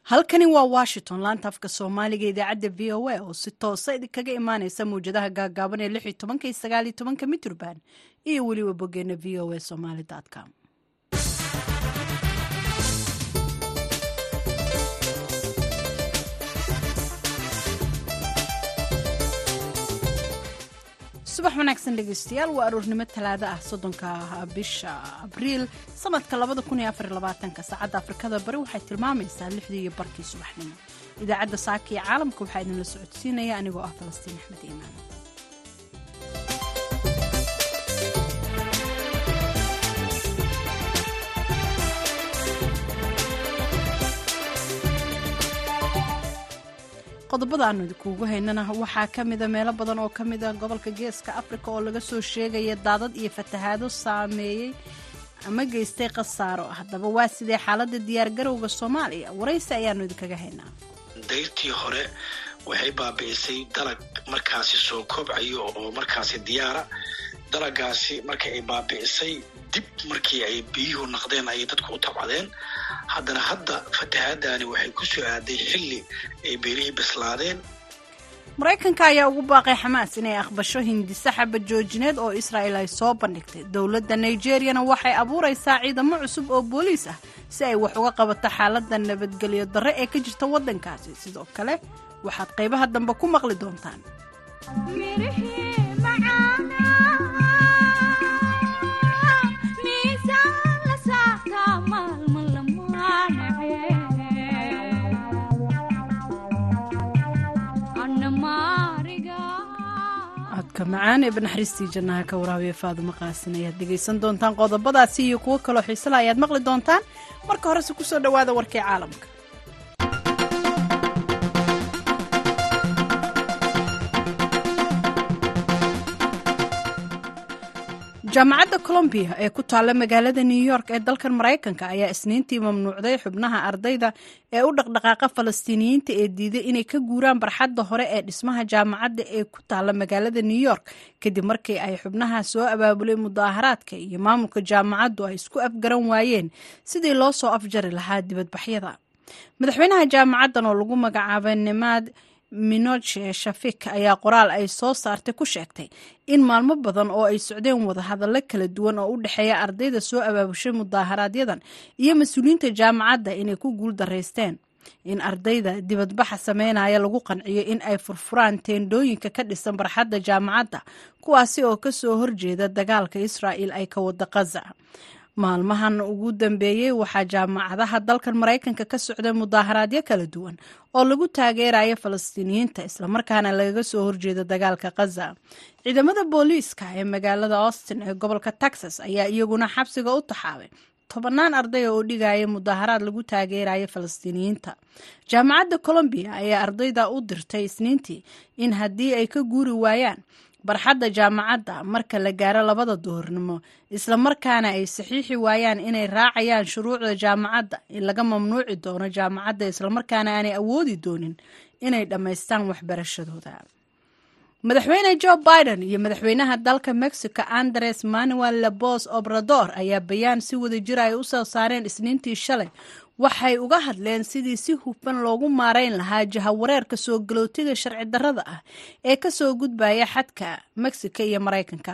halkani waa washington laanta afka soomaaliga idaacadda v o a oo si toosa idinkaga imaaneysa mawjadaha gaagaaban ee lix iyo tobanka iyo sagaal iyo tobanka mitrban iyo weliba bogeena v o a somaly com subax wanaagsan dhegeystayaal waa aroornimo talaado ah soddonka bisha abriil sanadka labada kun iyo afar labaatanka saacadda afrikada bari waxay tilmaamaysaa lixdii iyo barkii subaxnimo idaacadda saaka iyo caalamka waxaa idinla socodsiinaya anigoo ah falastiin axmed iimaan qodobada aanu idinkuugu haynana waxaa ka mida meelo badan oo ka mida gobolka geeska afrika oo laga soo sheegaya daadad iyo fatahaado saameeyey ama geystay khasaaro haddaba waa sidee xaaladda diyaargarowga soomaaliya waraysi ayaanu idinkaga haynaa dayrtii hore waxay baabi'isay dalag markaasi soo kobcayo oo markaasi diyaara dalagaasi marka ay baabi'isay dib markii ay biyuhu naqdeen ayay dadku u tabcadeen haddana hadda fatahaadani waxay ku soo aaday xilli ay beelihii bislaadeen maraykanka ayaa ugu baaqay xamaas inay aqbasho hindise xabad joojineed oo israa'el ay soo bandhigtay dowladda nigeriyana waxay abuuraysaa ciidamo cusub oo booliis ah si ay wax uga qabato xaaladda nabadgelyo darre ee ka jirta waddankaasi sidoo kale waxaad qaybaha dambe ku maqli doontaan codka macaan ee banaxariistii jannaha ka waraabiya faadumo qaasin ayaad dhegaysan doontaan qodobadaasi iyo kuwo kaloo xiisala ayaad maqli doontaan marka horese kusoo dhowaada warkii caalamka jaamacadda colombiya ee ku taalla magaalada new york ee dalkan maraykanka ayaa isniintii mamnuucday xubnaha ardayda ee u dhaqdhaqaaqa falastiiniyiinta ee diiday inay ka guuraan barxadda hore ee dhismaha jaamacadda ee ku taalla magaalada new york kadib markii ay xubnaha soo abaabulay mudaaharaadka iyo maamulka jaamacaddu ay isku afgaran waayeen sidii loo soo afjari lahaa dibadbaxyada madaxweynaha jaamacaddan oo lagu magacaabay nimaad minoche shafik ayaa qoraal ay soo saartay ku sheegtay in maalmo badan oo ay socdeen wadahadallo kala duwan oo u dhexeeya ardayda soo abaabushay mudaaharaaadyadan iyo mas-uuliyiinta jaamacadda inay ku guul daraysteen in ardayda dibadbaxa sameynaya lagu qanciyo in ay furfuraan teendhooyinka ka dhisan barxadda jaamacadda kuwaasi oo kasoo horjeeda dagaalka israa'il ay ka wada kaza maalmahan ugu dambeeyey waxaa jaamacadaha dalkan maraykanka ka socday mudaaharaadyo kala duwan oo lagu taageerayo falastiiniyiinta islamarkaana lagaga soo horjeeda dagaalka khaza ciidamada booliiska ee magaalada austin ee gobolka texas ayaa iyaguna xabsiga u taxaabay tobannaan ardaya oo dhigaya mudaaharaad lagu taageerayo falastiiniyiinta jaamacadda colombiya ayaa ardayda u dirtay isniintii in haddii ay ka guuri waayaan barxadda jaamacadda marka la gaaro labada duhurnimo islamarkaana ay saxiixi waayaan inay raacayaan shuruucda jaamacadda in laga mamnuuci doono jaamacadda islamarkaana aanay awoodi doonin inay dhammaystaan waxbarashadooda madaxweyne joe biden iyo madaxweynaha dalka mexico andres manuel labos obrador ayaa bayaan si wada jira ay u soo saareen isniintii shalay waxay uga hadleen sidii si hufan loogu maarayn lahaa jahawareerka soo galootiga sharci darrada ah ee kasoo gudbaya xadka mexico iyo maraykanka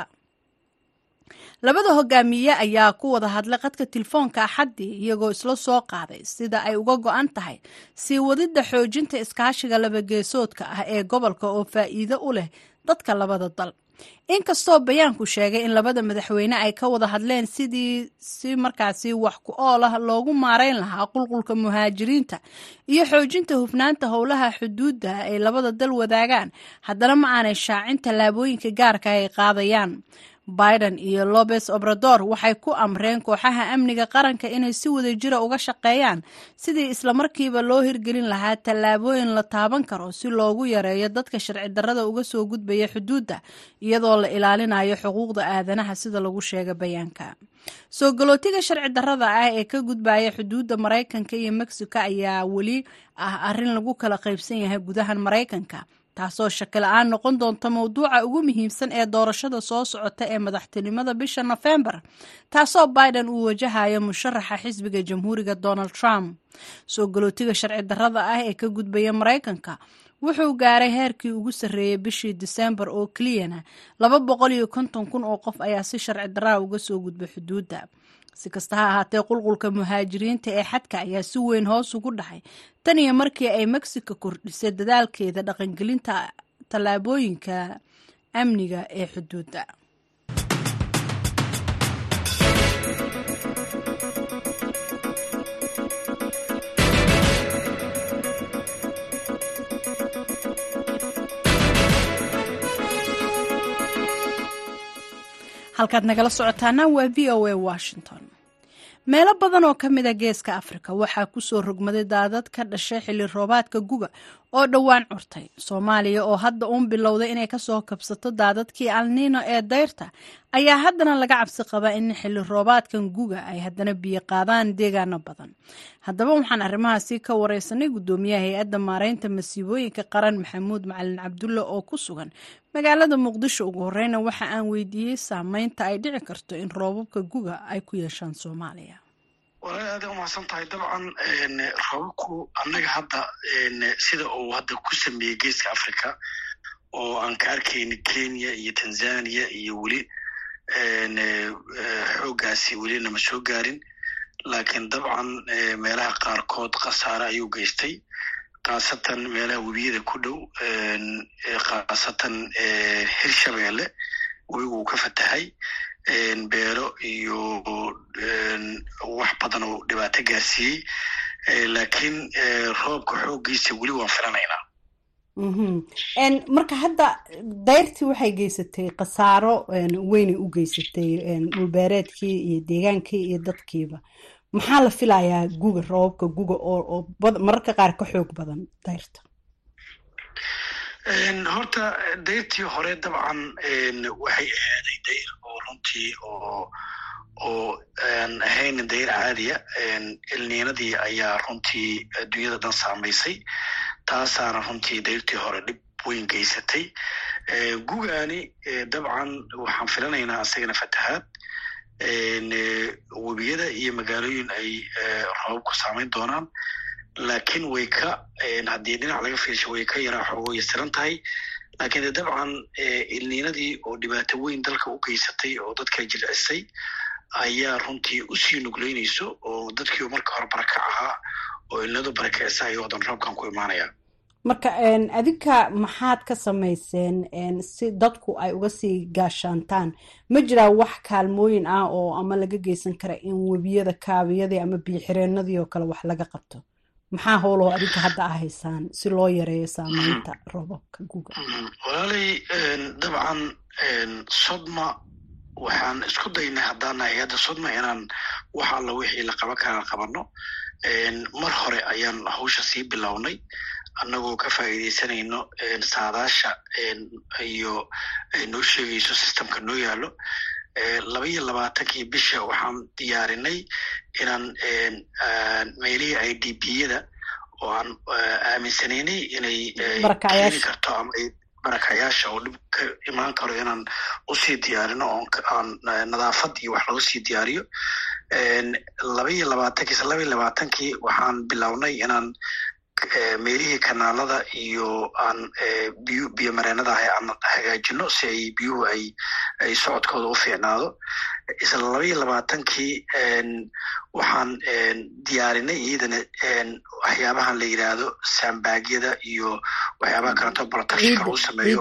labada hogaamiye ayaa ku wada hadlay qadka telefoonka axaddii iyagoo isla soo qaaday sida ay uga go-an tahay sii wadidda xoojinta iskaashiga labageesoodka ah ee gobolka oo faa'iido u leh dadka labada dal inkastoo bayaanku sheegay in labada madaxweyne ay ka wada hadleen sidii si markaasi wax ku ool ah loogu maarayn lahaa qulqulka muhaajiriinta iyo xoojinta hufnaanta howlaha xuduudda ay labada dal wadaagaan haddana ma aanay shaacin tallaabooyinka gaarka ay qaadayaan biden iyo lobes obrador waxay ku amreen kooxaha amniga qaranka inay si wada jira uga shaqeeyaan sidii islamarkiiba loo hirgelin lahaa tallaabooyin la taaban karo si loogu yareeyo dadka sharci darrada uga soo gudbaya xuduudda iyadoo la ilaalinayo xuquuqda aadanaha sida lagu sheega bayaanka soo galootiga sharci darrada ah ee ka gudbaya xuduudda maraykanka iyo mexico ayaa weli ah arrin lagu kala qaybsan yahay gudahan maraykanka taasoo shakila-aan noqon doonta mowduuca ugu muhiimsan ee doorashada soo socota ee madaxtinimada bisha nofembar taasoo biden uu wajahayo musharaxa xisbiga jamhuuriga donald trump soo galootiga sharci darrada ah ee ka gudbaya maraykanka wuxuu gaaray heerkii ugu sarreeyey bishii diseembar oo keliyana laba boqol iyo konton kun oo qof ayaa si sharci darraa uga soo gudbay xuduudda si kasta ha ahaatee qulqulka muhaajiriinta ee xadka ayaa si weyn hoos ugu dhaxay tan iyo markii ay mexico kordhisay dadaalkeeda dhaqangelinta tallaabooyinka amniga ee xuduudda halkaad nagala socotaana waa v o a washington meelo badan oo ka mid a geeska afrika waxaa kusoo rogmaday daadad ka dhashay xilli roobaadka guga oo dhowaan curtay soomaaliya oo hadda uun bilowday inay kasoo kabsato daadadkii alniino ee dayrta ayaa haddana laga cabsi qabaa in xilli roobaadkan guga ay haddana biyo qaadaan deegaano badan haddaba waxaan arrimahaasi ka wareysanay guddoomiyaha hay-adda maareynta masiibooyinka qaran maxamuud macalin cabdulle oo ku sugan magaalada muqdisho ugu horeyna waxa aan weydiiyey saameynta ay dhici karto in roobabka guga ay ku yeeshaan soomaaliya walaal aada umahadsan tahay dabcan roobabku annaga hadda sida uu hadda ku sameeyey geeska africa oo aan ka arkayni kenya iyo tanzania iyo weli xooggaasi weli nama soo gaarin laakiin dabcan meelaha qaarkood khasaare ayuu geystay khaasatan meelaha webiyada ku dhow khaasatan hirshabeelle webigu uu ka fatahay beero iyo wax badan oo dhibaato gaarsiiyey laakiin roobka xooggiisa weli waan filanaynaa marka hadda dayrtii waxay geysatay khasaaro weynay u geysatay dhulbeereedkii iyo deegaankii iyo dadkiiba maxaa la filayaa guga roobabka guga oo mararka qaar ka xoog badan dayrta horta dayrtii hore dabcan waxay ahaaday dayr oo runtii oo oo aan ahayn dayr caadiya ilniinadii ayaa runtii adduunyada dhan saamaysay taasaana runtii dayrtii hore dhib weyn geysatay gugaani dabcan waxaan filanaynaa isagana fatahaad webiyada iyo magaalooyin ay roobabku saamayn doonaan laakiin way ka haddii dhinac laga fiirsho way ka yaraa xoogo yasiran tahay laakiin de dabcan ilniinadii oo dhibaato weyn dalka u geysatay oo dadka jilcisay ayaa runtii usii nugleynayso oo dadkii marka hore barakac ahaa oo ilnadu barakeysa ayuu wadan roobkan ku imaanaya marka adinka maxaad ka samayseen si dadku ay uga sii gaashaantaan ma jiraa wax kaalmooyin ah oo ama laga geysan kara in webiyada kaabiyadii ama biyoxireenadii oo kale wax laga qabto maxaa howloo adinka hadda a haysaan si loo yareeyo saameynta roobabka guga walaalay dabcan sodma waxaan isku daynay haddaana hay-adda sodma inaan wax alla wixii la qaban karaa qabano mar hore ayaan hawsha sii bilownay annagoo ka faa'iidaysanayno saadaasha iyo noo sheegayso systemka noo yaalo laba iyo labaatankii bisha waxaan diyaarinay inaan meelihii i d b yada oo aan aaminsanaynay inay keeni karto ama barakayaasha oo dhib ka imaan karo inaan usii diyaarino oaan nadaafad iyo wax lagu sii diyaariyo laba iyo labaatankii laba iyo labaatankii waxaan bilownay inaan meelihii kanaalada iyo aan biyu biyo mareenada ahay aan hagaajino si ay biyuhu ay ay socodkooda u fiicnaado isla laba iyo labaatankii waxaan diyaarinay iyadana waxyaabahan la yidhaahdo saambaagyada iyo waxyaabaha kaleeto protectionka lagu sameeyo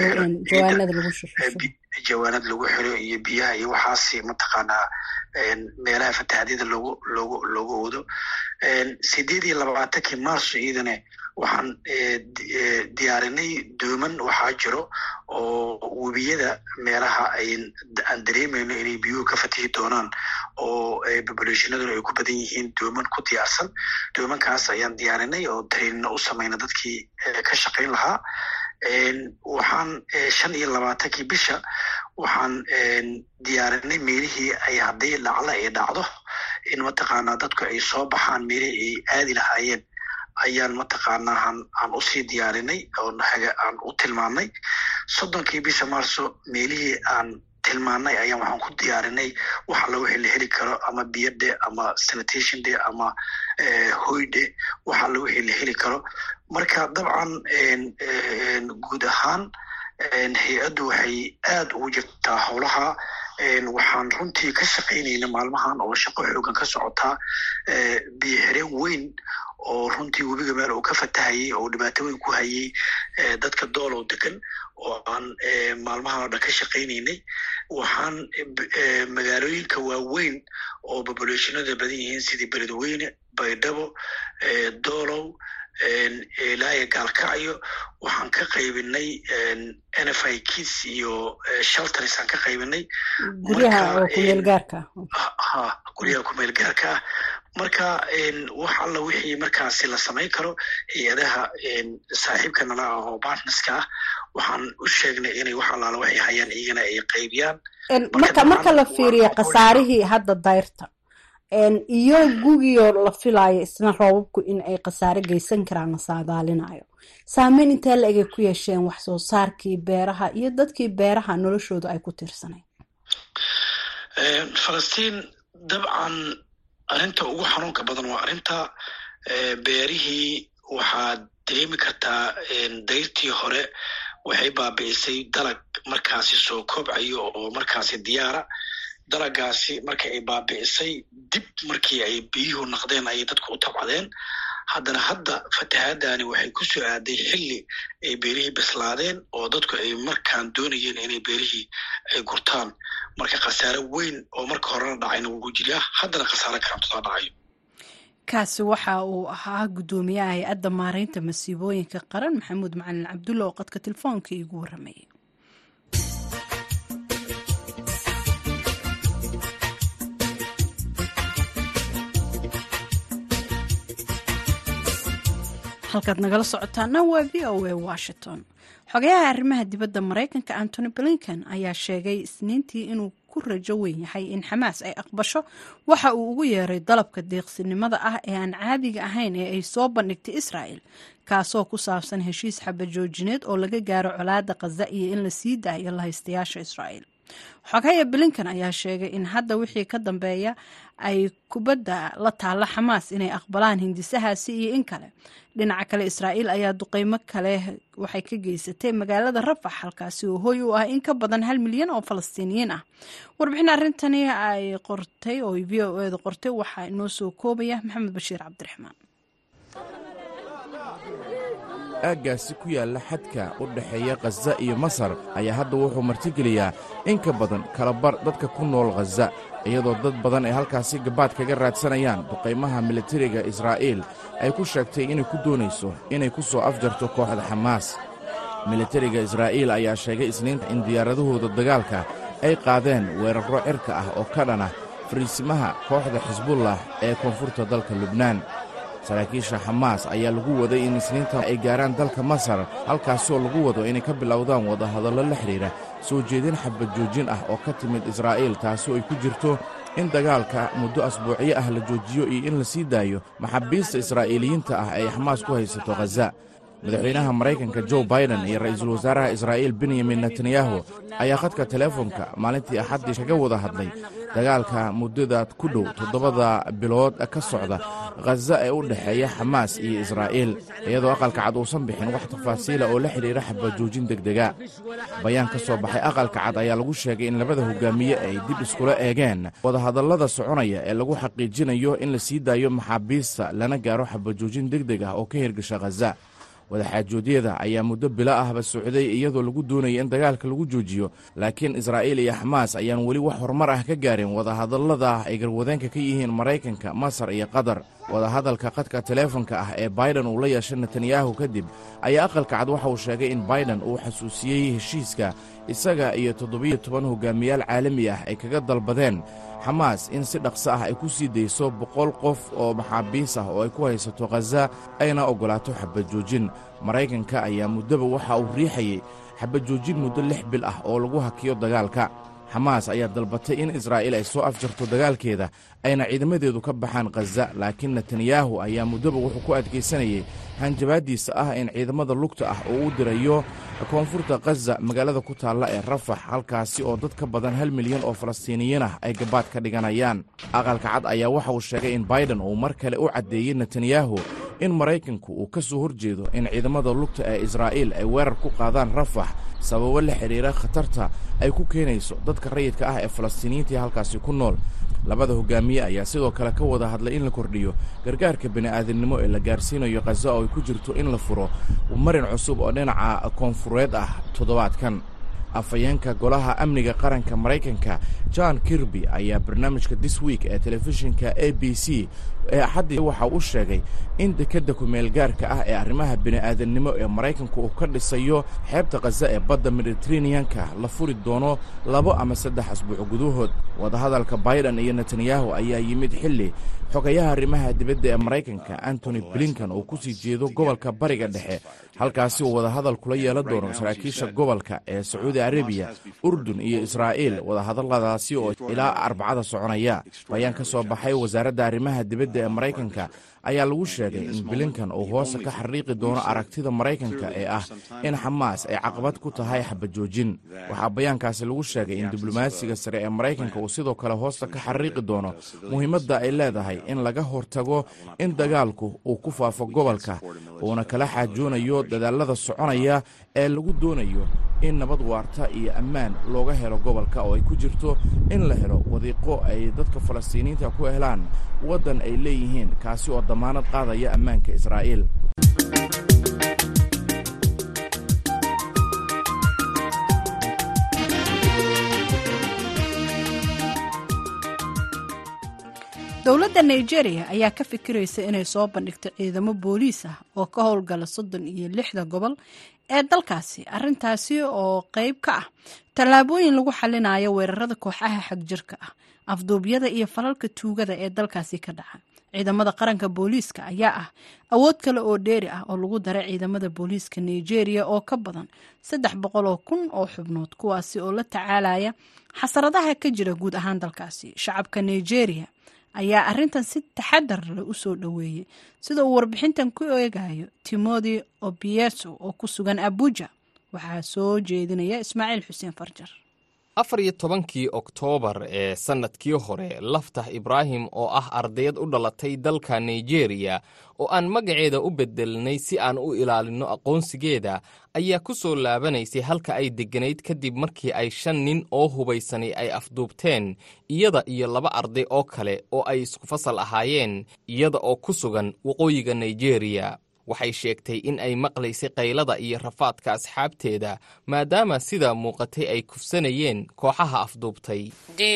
jawaanad lagu xiro iyo biyaha iyo waxaasi mataqaanaa meelaha fatahadyada logu logu loogu oodo sideed iyo labaatankii marso iyadana waxaan diyaarinay dooman waxaa jiro oo webiyada meelaha aan dareemayno inay biyuhu ka fatihi doonaan oo populationaduna ay ku badan yihiin dooman ku diyaarsan doomankaas ayaan diyaarinay oo trainina u samayna dadkii ka shaqayn lahaa waxaan shan iyo labaatankii bisha waxaan diyaarinay meelihii ay haddii dhacla ay dhacdo in mataqaanaa dadku ay soo baxaan meelihii ay aadi lahaayeen ayaan mataqaanaa aan usii diyaarinay aan u tilmaamnay soddonkii bisha marso meelihii aan tilmaanay ayaan waxaan ku diyaarinay wax alla wixii la heli karo ama biyadhe ama sanitation de ama hoydhe wax alla wixii la heli karo marka dabcan guud ahaan hay-addu waxay aad ugu jirtaa howlaha waxaan runtii ka shaqaynayna maalmahan oo shaqo xoogan ka socotaa biyo xireen weyn oo runtii webiga meel uu ka fatahayay oo dhibaato weyn ku hayay dadka doolow degan oo aan maalmahan oo dhan ka shaqaynaynay waxaan magaalooyinka waaweyn oo populationada badan yihiin sidii beledweyne baydhabo doolow ilaaya gaalkacyo waxaan ka qaybinay n f i kis iyo shelters aan ka qaybinay guryaha kumeel gaarka ha guryaha kumeel gaarka ah marka wax alla wixii markaasi la samayn karo hay-adaha saaxiibka nala ah oo bartnerska ah waxaan u sheegnay inay wax allaala waxay hayaan iyagana ay qaybiyaan marka marka la fiiriyo khasaarihii hadda dayrta iyo gugiyoo la filaayo isna roobabku in ay khasaare geysan karaan la saadaalinayo saameyn intee la egay ku yeesheen wax soo saarkii beeraha iyo dadkii beeraha noloshooda ay ku tirsanayd falastiin dabcan arrinta ugu xanuunka badan waa arrinta beerihii waxaad dareemi kartaa dayrtii hore waxay baabi'isay dalag markaasi soo kobcayo oo markaasi diyaara dalagaasi marka ay baabi'isay dib markii ay biyuhu naqdeen ayay dadku u tabcadeen haddana hadda fatahaadani waxay ku soo aaday xilli ay beerihii bislaadeen oo dadku ay markaan doonayeen inay beerihii ay gurtaan marka khasaare weyn oo marka horena dhacayna wuu jiraa haddana khasaare karamtodaa dhacayo kaasi waxa uu ahaa guddoomiyaha hay-adda maareynta masiibooyinka qaran maxamuud macalin cabdulla oo qadka telefoonka iigu warramayay halkaad nagala socotaana waa v o a washington xogayaha arrimaha dibadda maraykanka antony blinken ayaa sheegay isniintii inuu ku rajo weyn yahay in xamaas ay aqbasho waxa uu ugu yeeray dalabka deeqsinimada ah ee aan caadiga ahayn ee ay soo bandhigtay israa'el kaasoo ku saabsan heshiis xabajoojineed oo laga gaaro colaadda khaza iyo in la sii daayo lahaystayaasha israa'el xogaya blinken ayaa sheegay in hadda wixii ka dambeeya ay kubadda la taalla xamaas inay aqbalaan hindisahaasi iyo in kale dhinaca kale israa'iil ayaa duqeymo kale waxay ka geysatay magaalada rafax halkaasi oo hoy u ah in ka badan hal milyan oo falastiiniyiin ah warbixin arrintani ay qortay oo v o eeda qortay waxaa inoo soo koobaya maxamed bashiir cabdiraxmaan aaggaasi ku yaalla xadka u dhexeeya khaza iyo masar ayaa hadda wuxuu martigeliyaa in ka badan kalabar dadka ku nool khaza iyadoo dad badan ay halkaasi gabaad kaga raadsanayaan duqaymaha militariga israa'iil ay ku sheegtay inay ku doonayso inay ku soo afjarto kooxda xamaas militariga israa'iil ayaa sheegay isniinta in diyaaradahooda dagaalka ay qaadeen weerarro cirka ah oo ka dhana fariisimaha kooxda xisbullah ee koonfurta dalka lubnaan saraakiisha xamaas ayaa lagu waday in isniinta ay gaaraan dalka masar halkaasoo lagu wado inay ka bilowdaan wadahadallo la xidhiidha soo jeedin xabad joojin ah oo ka timid israa'iil taasoo ay ku jirto in dagaalka muddo asbuucyo ah la joojiyo iyo in la sii daayo maxaabiista israa'iiliyiinta ah ee xamaas ku haysato khaza madaxweynaha maraykanka jo baiden iyo ra'iisul wasaaraha israa'iil benyamin netanyahu ayaa khadka teleefonka maalintii axaddii kaga wada hadlay dagaalka muddada ku dhow toddobada bilood ka socda khaza ee u dhexeeya xamaas iyo israa'iil iyadoo aqalka cad uusan bixin wax tafaasiila oo la xidhiidha xabajoojin degdega bayaan ka soo baxay aqalka cad ayaa lagu sheegay in labada hogaamiye ay dib iskula eegeen wadahadallada soconaya ee lagu xaqiijinayo in la sii daayo maxaabiista lana gaaro xabajoojin degdeg ah oo ka hirgasha khaza wadaxaajoodyada ayaa muddo bilo ahba socday iyadoo lagu doonaya in dagaalka lagu joojiyo laakiin israa'iil iyo xamaas ayaan weli wax horumar ah ka gaarin wadahadallada ay garwadeenka ka yihiin maraykanka masar iyo qatar wadahadalka qadka teleefonka ah ee baiden uu la yeeshay netanyahu kadib ayaa aqalka cad waxa uu sheegay in baiden uu xasuusiyey heshiiska isaga iyo toddobiyo toban hogaamiyaal caalami ah ay kaga dalbadeen xamaas in si dhaqso ah ay ku sii dayso boqol qof oo maxaabiis ah oo ay ku haysato khaza ayna oggolaato xabajoojin maraykanka ayaa muddaba waxa uu riixayey xabajoojin muddo lix bil ah oo lagu hakiyo dagaalka xamaas ayaa dalbatay in israa'iil ay soo afjarto dagaalkeeda ayna ciidamadeedu ka baxaan khaza laakiin netanyahu ayaa muddoba wuxuu ku adkaysanayay hanjabaaddiisa ah in ciidamada lugta ah oo u dirayo koonfurta khaza magaalada ku taalla ee rafax halkaasi oo dad ka badan hal milyan oo falastiiniyiin ah ay gabaad ka dhiganayaan aqalka cad ayaa waxa uu sheegay in baiden uu mar kale u caddeeyey netanyahu in maraykanku uu ka soo horjeedo in ciidamada lugta ee israa'iil ay weerar ku qaadaan rafax sababo la xidhiira khatarta ay ku keenayso dadka rayidka ah ee falastiiniyiinta ee halkaasi ku nool labada hogaamiye ayaa sidoo kale ka wada hadlay in la kordhiyo gargaarka bini'aadamnimo ee la gaarsiinayo khaza oo ay ku jirto in la furo marin cusub oo dhinaca koonfureed ah toddobaadkan afhayeenka golaha amniga qaranka maraykanka john kirby ayaa barnaamijka this week ee telefishinka a b c ee axaddii waxa uu sheegay in dekedda kumeelgaarka ah ee arrimaha bini'aadamnimo ee maraykanku uu ka dhisayo xeebta khaza ee badda mediteraneanka la furi doono labo ama saddex asbuuc gudahood wadahadalka baiden iyo netanyahu ayaa yimid xilli xogayaha arrimaha dibadda ee maraykanka antony blinkan uu ku sii jeedo gobolka bariga dhexe halkaasi uu wadahadal kula yeelan doono saraakiisha gobolka ee sacuudi arabiya urdun iyo israa'iil wadahadalladaasi oo ilaa arbacada soconaya bayaan ka soo baxay wasaaradda arrimaha dibadda ee maraykanka ayaa lagu sheegay in bilinkan uu hoosta ka xariiqi doono aragtida maraykanka ee ah in xamaas ay caqabad ku tahay xabajoojin waxaa bayaankaasi lagu sheegay in diblomaasiga sare ee maraykanka uu sidoo kale hoosta ka xariiqi doono muhiimadda ay leedahay in laga hortago in dagaalku uu ku faafo gobolka uuna kala xaajoonayo dadaalada soconaya ee lagu doonayo in nabad waarta iyo ammaan looga helo gobolka oo ay ku jirto in la helo wadiiqo ay dadka falastiiniyiinta ku helaan waddan ay leeyihiin kaasi oo damaanad qaadaya ammaanka israa'iil dowladda nigeria ayaa ka fikiraysa inay soo bandhigto ciidamo booliis ah oo ka howlgala soddon iyo lixda gobol ee dalkaasi arintaasi oo qeyb ka ah tallaabooyin lagu xalinayo weerarada kooxaha xagjirka ah afduubyada iyo falalka tuugada ee dalkaasi ka dhaca ciidamada qaranka booliiska ayaa ah awood kale oo dheeri ah oo lagu daray ciidamada booliiska nigeria oo ka badan saddex boqol oo kun oo xubnood kuwaasi oo la tacaalaya xasaradaha ka jira guud ahaan dalkaasi shacabka nigeria ayaa arintan si taxadar leh u soo dhoweeyey sida uu warbixintan ku eegayo timothy obieso oo ku sugan abuja waxaa soo jeedinaya ismaaciil xuseen farjar afar iyo tobankii oktoobar ee sannadkii hore laftax ibraahim oo ah ardayad u dhalatay dalka nigeriya oo aan magaceeda u beddelnay si aan u ilaalinno aqoonsigeeda ayaa ku soo laabanaysay halka ay degganayd kadib markii ay shan nin oo hubaysani ay afduubteen iyada iyo laba arday oo kale oo ay isku fasal ahaayeen iyada oo ku sugan waqooyiga nigeriya waxay sheegtay in ay maqlaysay qaylada iyo rafaadka asxaabteeda maadaama sidaa muuqatay ay kufsanayeen kooxaha afduubtay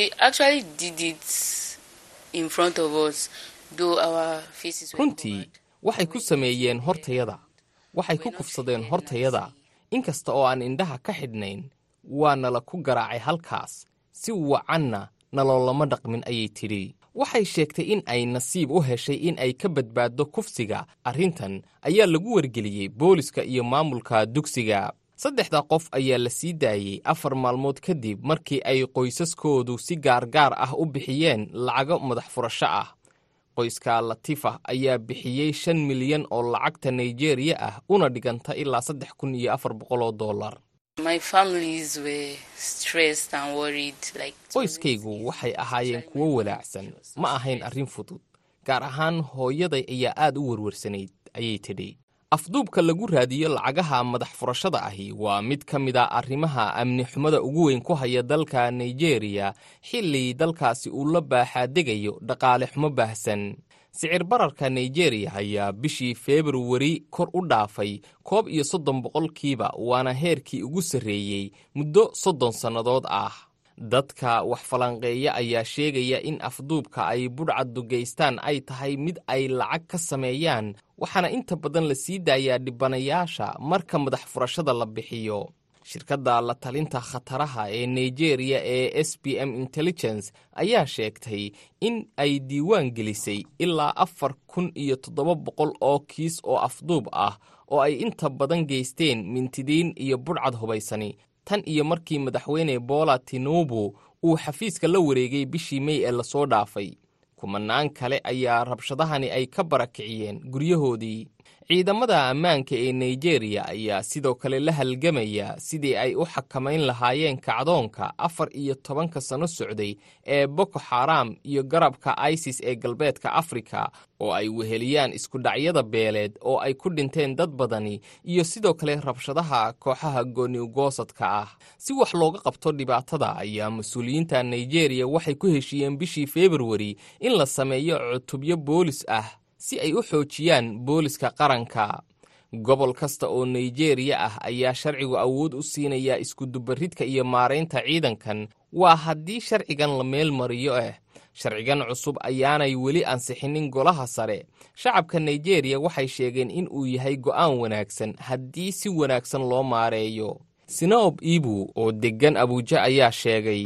runtii waxay ku sameeyeen hortayada waxay ku kufsadeen hortayada inkasta oo aan indhaha ka xidhnayn waa nala ku garaacay halkaas si wacanna naloolama dhaqmin ayay tidhi waxay sheegtay in ay nasiib u heshay in ay ka badbaaddo kufsiga arrintan ayaa lagu wargeliyey booliska iyo maamulka dugsiga saddexda qof ayaa la sii daayey afar maalmood kadib markii ay qoysaskoodu si gaargaar ah u bixiyeen lacago madax furasho ah qoyska latifa ayaa bixiyey shan milyan oo lacagta nigeriya ah una dhiganta ilaa saddex kun iyo afar boqoloo dollar qoyskaygu waxay ahaayeen kuwo walaacsan ma ahayn arrin fudud gaar ahaan hooyaday ayaa aad u werwarsanayd ayay tidhi afduubka lagu raadiyo lacagaha madax furashada ahi waa mid ka mid a arrimaha amni xumada ugu weyn ku haya dalka nigeriya xilli dalkaasi uu la baaxaadegayo dhaqaale xumo baahsan sicir bararka nigeriya ayaa bishii februari kor u dhaafay koob iyo soddon boqolkiiba waana heerkii ugu sarreeyey muddo soddon sannadood ah dadka wax falanqeeya ayaa sheegaya in afduubka ay budhcaddu geystaan ay tahay mid ay lacag ka sameeyaan waxaana inta badan la sii daayaa dhibanayaasha marka madax furashada la bixiyo shirkadda la talinta khataraha ee nigeriya ee s b m intelligence ayaa sheegtay in ay diiwaan gelisay ilaa afar kun iyo toddoba boqol oo kiis oo afduub ah oo ay inta badan geysteen mintidiin iyo budhcad hubaysani tan iyo markii madaxweyne bola tinubu uu xafiiska la wareegay bishii mey ee lasoo dhaafay kumanaan kale ayaa rabshadahani ay ka barakiciyeen guryahoodii ciidamada ammaanka ee nigeriya ayaa sidoo kale la halgamaya sidii ay u xakamayn lahaayeen kacdoonka afar iyo tobanka sano socday ee boko xaram iyo garabka isis ee galbeedka afrika oo ay weheliyaan iskudhacyada beeleed oo ay ku dhinteen dad badani iyo sidoo kale rabshadaha kooxaha gooniugoosadka ah si wax looga qabto dhibaatada ayaa mas-uuliyiinta nigeriya waxay ku heshiiyeen bishii februari in la sameeyo cutubyo boolis ah si ay u xoojiyaan booliska qaranka gobol kasta oo nigeriya ah ayaa sharcigu awood u siinaya iskudubaridka iyo maaraynta ciidankan waa haddii sharcigan la meel mariyo ah sharcigan cusub ayaanay weli ansixinin golaha sare shacabka nigeriya waxay sheegeen in uu yahay go'aan wanaagsan haddii si wanaagsan loo maareeyo sinaob ibu oo deggan abuuja ayaa sheegay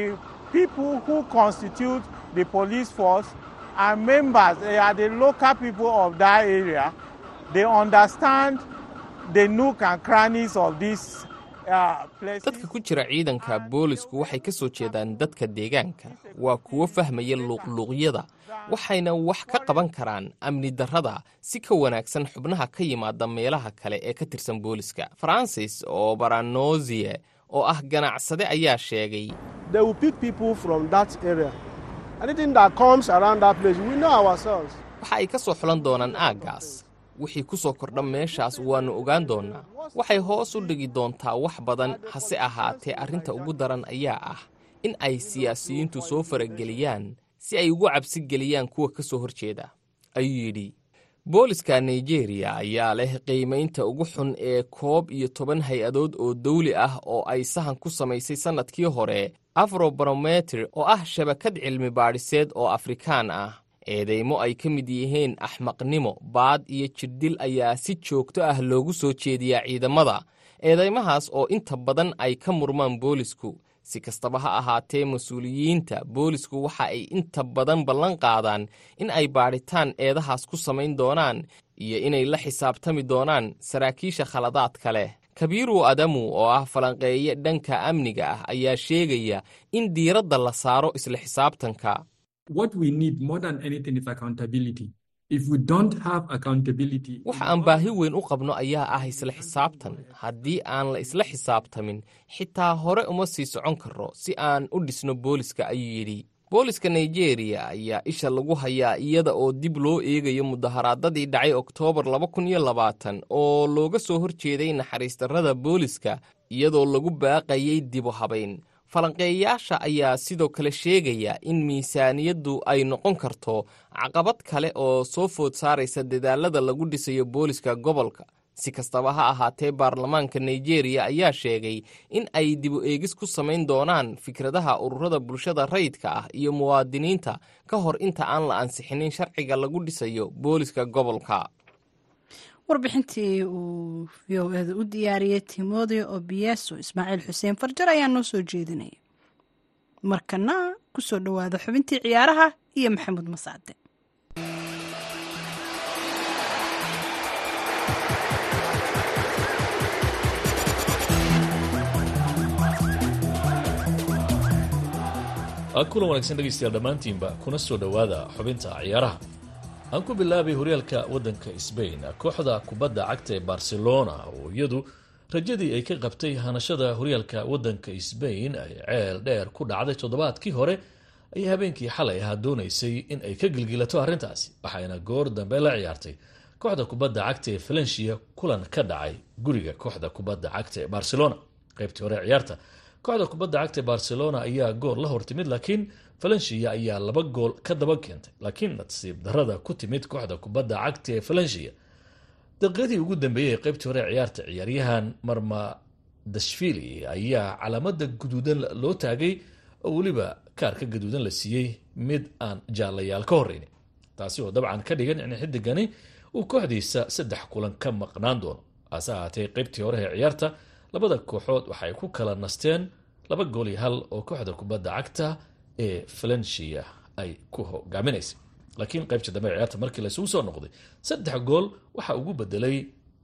are members, they are the local people of that area. They understand the nook and crannies of this dadka ku jira ciidanka boolisku waxay ka soo jeedaan dadka deegaanka waa kuwo fahmaya luuqluuqyada waxayna wax ka qaban karaan amni darrada si ka wanaagsan xubnaha ka yimaada meelaha kale ee ka tirsan booliska farancis oo baranozie oo ah ganacsade ayaa sheegay waxa ay ka soo xulan doonaan aaggaas wixii ku soo kordha meeshaas waannu ogaan doonnaa waxay hoos u dhigi doontaa wax badan hase ahaatee arrinta ugu daran ayaa ah in ay siyaasiyiintu soo farageliyaan si ay ugu cabsi geliyaan kuwa ka soo hor jeeda ayuu yidhi booliska nigeriya ayaa leh qiimaynta ugu xun ee koob iyo toban hay-adood oo dawli ah oo ay sahan ku samaysay sannadkii hore afrobarometer oo ah shabakad cilmi baadhiseed oo afrikaan ah eedeymo ay ka mid yihiin axmaqnimo baad iyo jirdhil ayaa si joogto ah loogu soo jeediyaa ciidamada eedeymahaas oo inta badan ay ka murmaan boolisku si kastaba ha ahaatee mas-uuliyiinta boolisku waxa ay inta badan ballan qaadaan in ay baadhitaan eedahaas ku samayn doonaan iyo inay la xisaabtami doonaan saraakiisha khaladaadka leh kabiiru adamu oo ah falanqeeye dhanka amniga ah ayaa sheegaya in diiradda la saaro isla xisaabtanka waxa aan baahi weyn u qabno ayaa ah isla xisaabtan haddii aan la isla xisaabtamin xitaa hore uma sii socon karro si aan u dhisno booliska ayuu yidhi booliska nigeriya ayaa isha lagu hayaa iyada oo dib loo eegayo mudaharaadadii dhacay oktoobar oo looga soo hor jeeday naxariistarrada booliska iyadoo lagu baaqayay dibu habayn falanqeeyayaasha ayaa sidoo kale sheegaya in miisaaniyaddu ay noqon karto caqabad kale oo soo food saaraysa dadaalada lagu dhisayo booliska gobolka si kastaba ha ahaatee baarlamaanka nigeriya ayaa sheegay in ay dibu eegis ku samayn doonaan fikradaha ururada bulshada rayidka ah iyo muwaadiniinta ka hor inta aan la ansixinin sharciga lagu dhisayo booliska gobolka warbixintii uu v o eda u diyaariyey timotheo obieso ismaaciil xuseen farjar ayaa noo soo jeedinaya markana ku soo dhowaada xubintii ciyaaraha iyo maxamuud masaade kulan wanaagsan dhegaystayaal dhammaantiinba kuna soo dhowaada xubinta ciyaaraha aan ku bilaabay horyaalka waddanka sbain kooxda kubadda cagta ee barcelona oo iyadu rajadii ay ka qabtay hanashada horyaalka waddanka sbain ay ceel dheer ku dhacday toddobaadkii hore ayay habeenkii xalay ahaa doonaysay in ay ka gilgilato arrintaasi waxayna goor dambe la ciyaartay kooxda kubadda cagta ee valencia kulan ka dhacay guriga kooxda kubadda cagta ee barcelona qaybtii hore ciyaarta kooxda kubadda cagta ee barcelona ayaa gool la hortimid laakiin valencia ayaa laba gool ka daba keentay laakiin nasiib darada ku timid kooxda kubadda cagta ee valencia daqiiqadii ugu dambeeyey ee qaybtii hore ciyaarta ciyaaryahan marma dashvili ayaa calaamada guduudan loo taagay oo weliba kaarka gaduudan la siiyey mid aan jaalayaal ka horeynin taasi oo dabcan ka dhigan in xidigani uu kooxdiisa saddex kulan ka maqnaan doono hase ahaatee qaybtii hore ee ciyaarta labada kooxood waxay ku kala nasteen laba gool iyo hal oo kooxda kubadda cagta ee valencia ay ku hogaaminaysay laakiin qaybta dambe ciyaarta markii laysugu soo noqday saddex gool waxa ugu bedelay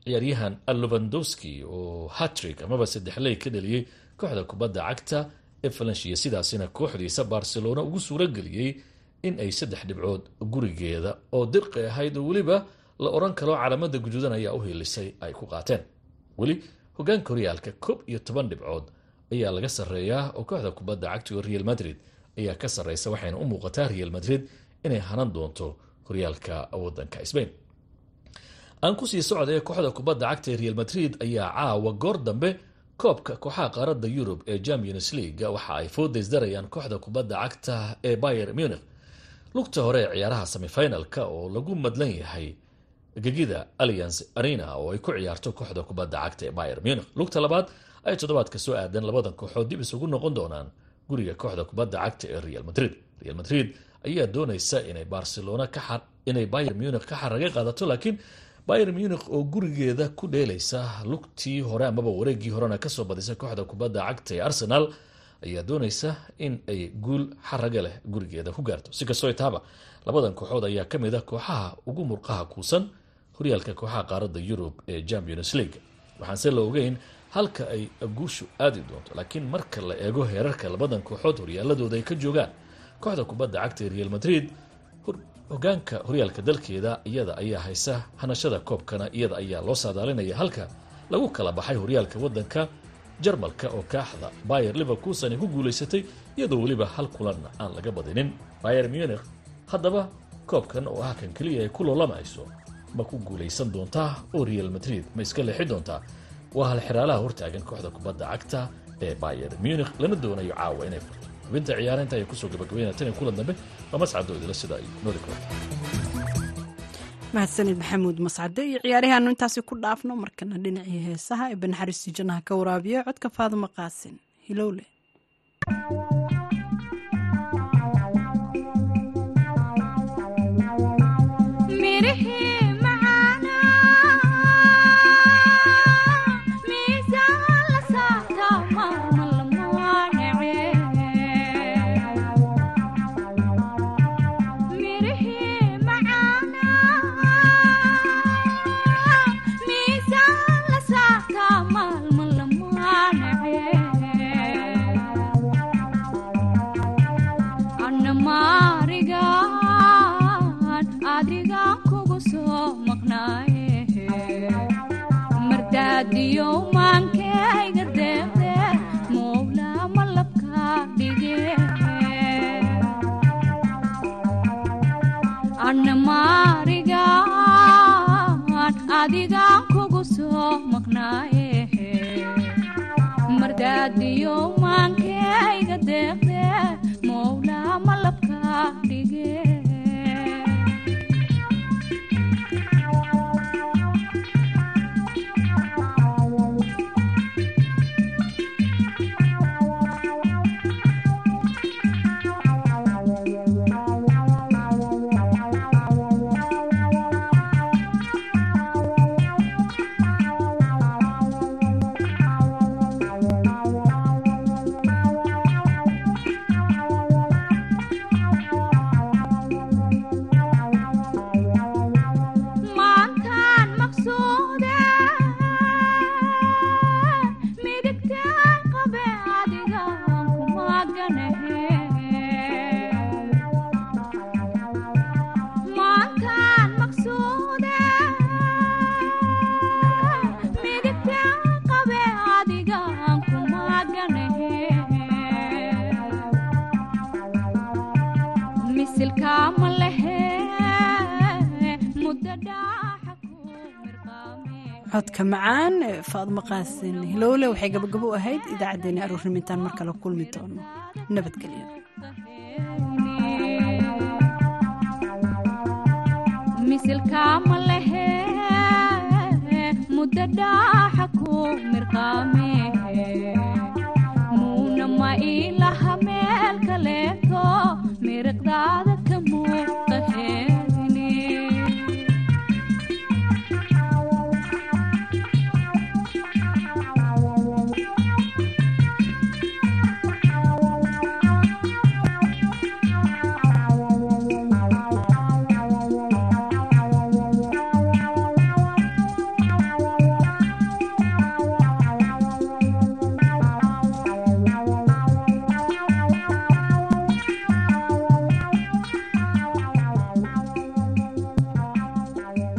ciyaaryahan allovandowski oo hatrik amaba saddexley ka dhaliyey kooxda kubadda cagta ee falansiya sidaasina kooxdiisa barcelona ugu suuro geliyey in ay saddex dhibcood gurigeeda oo dirqi ahayd oo weliba la odhan karo calaamada guduudan ayaa u hiilisay ay ku qaateen weli hogaanka horyaalka koob iyo toban dhibcood ayaa laga sarreeyaa oo kooxda kubadda cagta oo real madrid ayaa ka sarreysa waxayna u muuqataa real madrid inay hanan doonto horyaalka wadanka sbain aan kusii socday kooxda kubadda cagta ee real madrid ayaa caawa goor dambe koobka kooxaha qaaradda yurub ee champions league waxa ay foodaysdarayaan kooxda kubadda cagta ee bayer munich lugta hore ee ciyaaraha semifinalka oo lagu madlan yahay gegida alliance arena oo ay ku ciyaarto kooxda kubadda cagta ee bayer munich lugta labaad ay toddobaadka soo aadan labadan kooxood dib isugu noqon doonaan guriga kooxda kubadda cagta ee real madrid real madrid ayaa doonaysa inay barcelona inay bayer munich ka xaraga qaadato laakiin bayer munich oo gurigeeda ku dheelaysa lugtii hore amaba wareegii horena kasoo badisa kooxda kubadda cagta ee arsenal ayaa doonaysa in ay guul xaraga leh gurigeeda ku gaarto si kastoo taaba labadan kooxood ayaa kamid a kooxaha ugu murqaha kuusan horyaalka kooxaha qaaradda yurub ee champions league waxaanse la ogeyn halka ay guushu aadi doonto laakiin marka la eego heerarka labadan kooxood horyaaladooda ay ka joogaan kooxda kubadda cagta ee real madrid hogaanka horyaalka dalkeeda iyada ayaa haysa hanashada koobkana iyada ayaa loo saadaalinaya halka lagu kala baxay horyaalka wadanka jarmalka oo kaaxda bayer liverkuson ay ku guulaysatay iyadoo weliba hal kulanna aan laga badinin bayer munich haddaba koobkan oo ah kan keliya ay ku loolamayso ma ku guulaysan doontaa oo real madrid ma iska leexi doontaa waa hal xiraalaha hortaagan kooxda kubadda cagta ee bayer munich lana doonayo caawa inay furto xubinta ciyaareynta ayay kusoo gabagabeynaya tan iyo kulan dambe waa mascadoodila sida ay nooli karto mahadsanid maxamuud mascade iyo ciyaarihaanu intaasi ku dhaafno markana dhinacii heesaha ee banaxariistii jannaha ka waraabiya codka faadimo qaasin hilowle codka macaan faadmo qaasin hilowle waxay gabagabo u ahayd idaacaddeenii aruurnimintaan mar kale kulmi doono nabadgelyo misilkaama lehe muddo dhaaxa ku mirqaame muuna ma il